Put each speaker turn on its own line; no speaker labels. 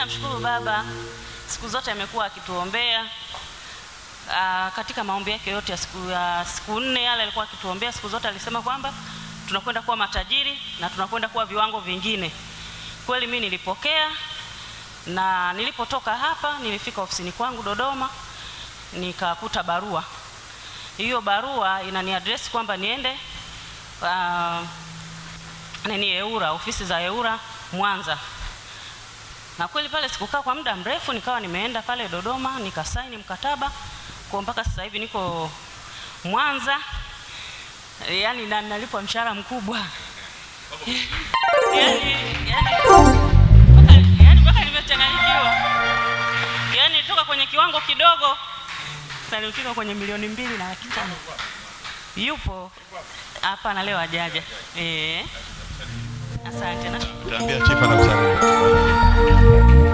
namshukuru Baba, siku zote amekuwa akituombea Aa, katika maombi yake yote ya siku, ya siku nne yale alikuwa akituombea siku zote, alisema kwamba tunakwenda kuwa matajiri na tunakwenda kuwa viwango vingine. Kweli mimi nilipokea, na nilipotoka hapa nilifika ofisini kwangu Dodoma, nikakuta barua. Hiyo barua inani address kwamba niende uh, nini EURA, ofisi za EURA Mwanza na kweli pale sikukaa kwa muda mrefu, nikawa nimeenda pale Dodoma nikasaini mkataba kwa mpaka sasa hivi niko Mwanza, yani na nalipwa mshahara mkubwa yani, yani, mpaka, yani mpaka nimechanganyikiwa, yani toka kwenye kiwango kidogo sasa nilifika kwenye milioni mbili na laki tano. Yupo hapana, leo ajaja. Eh, asante na
Utaambia chief anakusalimia.